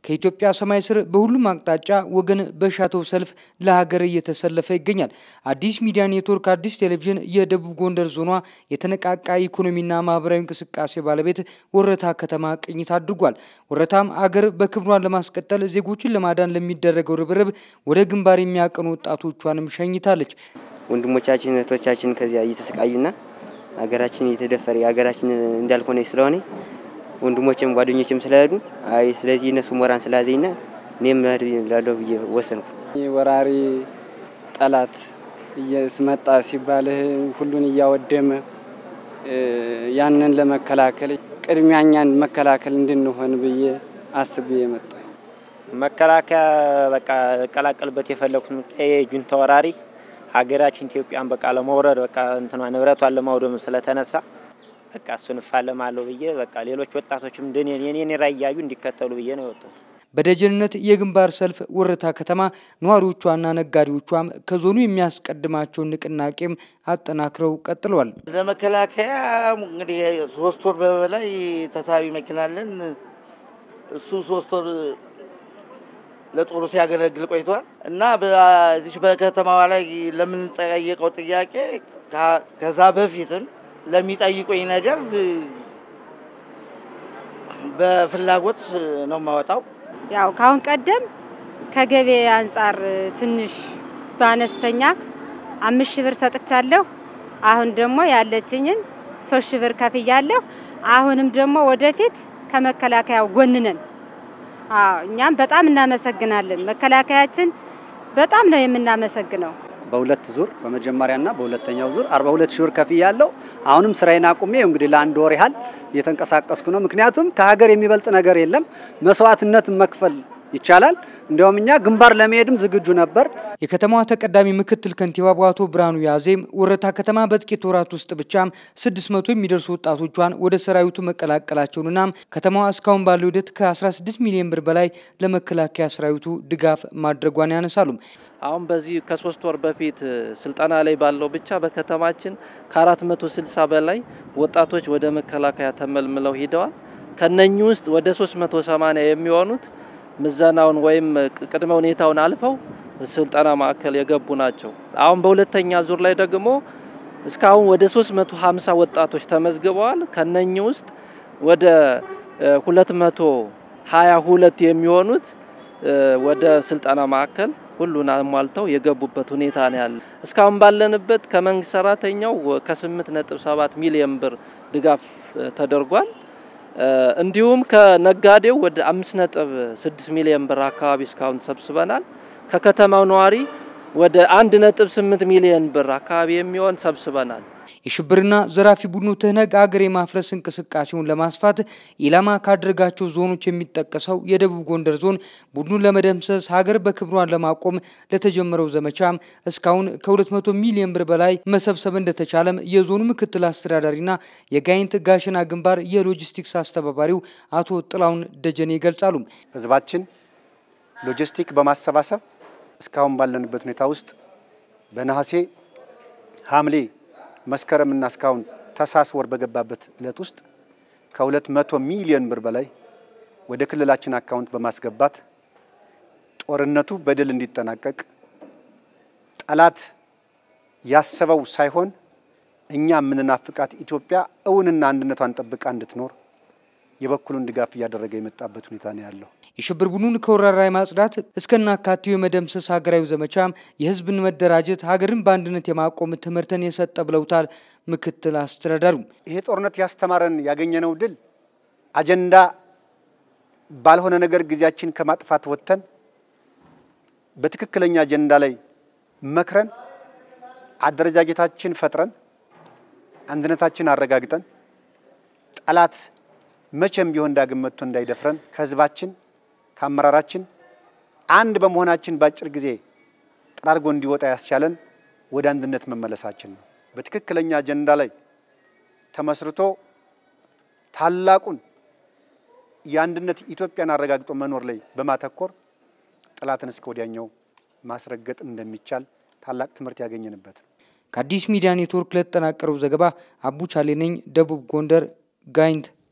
ከኢትዮጵያ ሰማይ ስር በሁሉም አቅጣጫ ወገን በሻተው ሰልፍ ለሀገር እየተሰለፈ ይገኛል። አዲስ ሚዲያ ኔትወርክ አዲስ ቴሌቪዥን የደቡብ ጎንደር ዞኗ የተነቃቃ ኢኮኖሚና ማህበራዊ እንቅስቃሴ ባለቤት ወረታ ከተማ ቅኝት አድርጓል። ወረታም አገር በክብሯን ለማስቀጠል ዜጎችን ለማዳን ለሚደረገው ርብርብ ወደ ግንባር የሚያቀኑ ወጣቶቿንም ሸኝታለች። ወንድሞቻችን እህቶቻችን ከዚያ እየተሰቃዩና ሀገራችን እየተደፈረ ሀገራችን እንዳልሆነ ስለሆነ ወንድሞችም ጓደኞችም ስለሄዱ አይ ስለዚህ እነሱ ሞራን ስላዘኝና እኔም መሄድ ላለው ብዬ ወሰንኩ። ወራሪ ጠላት እየስመጣ ሲባል ሁሉን እያወደመ ያንን ለመከላከል ቅድሚያ እኛን መከላከል እንድንሆን ብዬ አስቤ የመጣ መከላከያ በቃ ቀላቀልበት የፈለኩት የጁንታ ወራሪ ሀገራችን ኢትዮጵያን በቃ ለመውረድ በቃ እንትኗ ንብረቷን ለማውደም ስለተነሳ በቃ እሱን እፋለማለሁ ብዬ በቃ ሌሎች ወጣቶችም እንደኔ የኔን ራዕይ እያዩ እንዲከተሉ ብዬ ነው የወጣሁት። በደጀንነት የግንባር ሰልፍ ወረታ ከተማ ነዋሪዎቿና ነጋዴዎቿም ከዞኑ የሚያስቀድማቸውን ንቅናቄም አጠናክረው ቀጥለዋል። ለመከላከያ እንግዲህ ሶስት ወር በላይ ተሳቢ መኪና አለን። እሱ ሶስት ወር ለጦሩ ሲያገለግል ቆይቷል እና በዚህ በከተማዋ ላይ ለምንጠየቀው ጥያቄ ከዛ በፊትም ለሚጠይቁኝ ነገር በፍላጎት ነው የማወጣው። ያው ካሁን ቀደም ከገበያ አንጻር ትንሽ በአነስተኛ አምስት ሺህ ብር ሰጥቻለሁ። አሁን ደግሞ ያለችኝን ሶስት ሺህ ብር ከፍያለሁ። አሁንም ደግሞ ወደፊት ከመከላከያው ጎን ነን። አዎ እኛም በጣም እናመሰግናለን። መከላከያችን በጣም ነው የምናመሰግነው። በሁለት ዙር በመጀመሪያና በሁለተኛው ዙር 42 ሺህ ብር ከፍያለሁ። አሁንም ስራዬን አቁሜ እንግዲህ ለአንድ ወር ያህል እየተንቀሳቀስኩ ነው። ምክንያቱም ከሀገር የሚበልጥ ነገር የለም። መስዋዕትነት መክፈል ይቻላል። እንዲያውም እኛ ግንባር ለመሄድም ዝግጁ ነበር። የከተማዋ ተቀዳሚ ምክትል ከንቲባ በአቶ ብርሃኑ ያዜም ወረታ ከተማ በጥቂት ወራት ውስጥ ብቻም ስድስት መቶ የሚደርሱ ወጣቶቿን ወደ ሰራዊቱ መቀላቀላቸውንና ከተማዋ እስካሁን ባለው ሂደት ከ16 ሚሊዮን ብር በላይ ለመከላከያ ሰራዊቱ ድጋፍ ማድረጓን ያነሳሉ። አሁን በዚህ ከሶስት ወር በፊት ስልጠና ላይ ባለው ብቻ በከተማችን ከ460 በላይ ወጣቶች ወደ መከላከያ ተመልምለው ሂደዋል። ከነኚህ ውስጥ ወደ 380 የሚሆኑት ምዘናውን ወይም ቅድመ ሁኔታውን አልፈው ስልጠና ማዕከል የገቡ ናቸው። አሁን በሁለተኛ ዙር ላይ ደግሞ እስካሁን ወደ 350 ወጣቶች ተመዝግበዋል። ከነኚህ ውስጥ ወደ 222 የሚሆኑት ወደ ስልጠና ማዕከል ሁሉን አሟልተው የገቡበት ሁኔታ ነው ያለ። እስካሁን ባለንበት ከመንግስት ሰራተኛው ከ8.7 ሚሊዮን ብር ድጋፍ ተደርጓል። እንዲሁም ከነጋዴው ወደ 5.6 ሚሊዮን ብር አካባቢ እስካሁን ሰብስበናል። ከከተማው ነዋሪ ወደ 1.8 ሚሊዮን ብር አካባቢ የሚሆን ሰብስበናል። የሽብርና ዘራፊ ቡድኑ ትህነግ አገር የማፍረስ እንቅስቃሴውን ለማስፋት ኢላማ ካደረጋቸው ዞኖች የሚጠቀሰው የደቡብ ጎንደር ዞን ቡድኑን ለመደምሰስ ሀገር በክብሯን ለማቆም ለተጀመረው ዘመቻም እስካሁን ከ200 ሚሊዮን ብር በላይ መሰብሰብ እንደተቻለም የዞኑ ምክትል አስተዳዳሪና የጋይንት ጋሸና ግንባር የሎጂስቲክስ አስተባባሪው አቶ ጥላውን ደጀኔ ይገልጻሉ። ህዝባችን ሎጂስቲክ በማሰባሰብ እስካሁን ባለንበት ሁኔታ ውስጥ በነሐሴ ሐምሌ መስከረምና እስካሁን ታህሳስ ወር በገባበት እለት ውስጥ ከሁለት መቶ ሚሊዮን ብር በላይ ወደ ክልላችን አካውንት በማስገባት ጦርነቱ በድል እንዲጠናቀቅ ጠላት ያሰበው ሳይሆን እኛ የምንናፍቃት ኢትዮጵያ እውንና አንድነቷን ጠብቃ እንድትኖር የበኩሉን ድጋፍ እያደረገ የመጣበት ሁኔታ ነው ያለው። የሽብር ቡድኑን ከወረራ ማጽዳት እስከናካቴው የመደምሰስ ሀገራዊ ዘመቻም የህዝብን መደራጀት ሀገርን በአንድነት የማቆም ትምህርትን የሰጠ ብለውታል ምክትል አስተዳዳሩ። ይሄ ጦርነት ያስተማረን ያገኘነው ድል አጀንዳ ባልሆነ ነገር ጊዜያችን ከማጥፋት ወጥተን በትክክለኛ አጀንዳ ላይ መክረን አደረጃጀታችን ፈጥረን አንድነታችን አረጋግጠን ጠላት መቼም ቢሆን ዳግም መጥቶ እንዳይደፍረን ከህዝባችን ከአመራራችን አንድ በመሆናችን በአጭር ጊዜ ጠራርጎ እንዲወጣ ያስቻለን ወደ አንድነት መመለሳችን ነው። በትክክለኛ አጀንዳ ላይ ተመስርቶ ታላቁን የአንድነት ኢትዮጵያን አረጋግጦ መኖር ላይ በማተኮር ጠላትን እስከ ወዲያኛው ማስረገጥ እንደሚቻል ታላቅ ትምህርት ያገኘንበት ነው። ከአዲስ ሚዲያ ኔትወርክ ለተጠናቀረው ዘገባ አቡ ቻሌ ነኝ፣ ደቡብ ጎንደር ጋይንት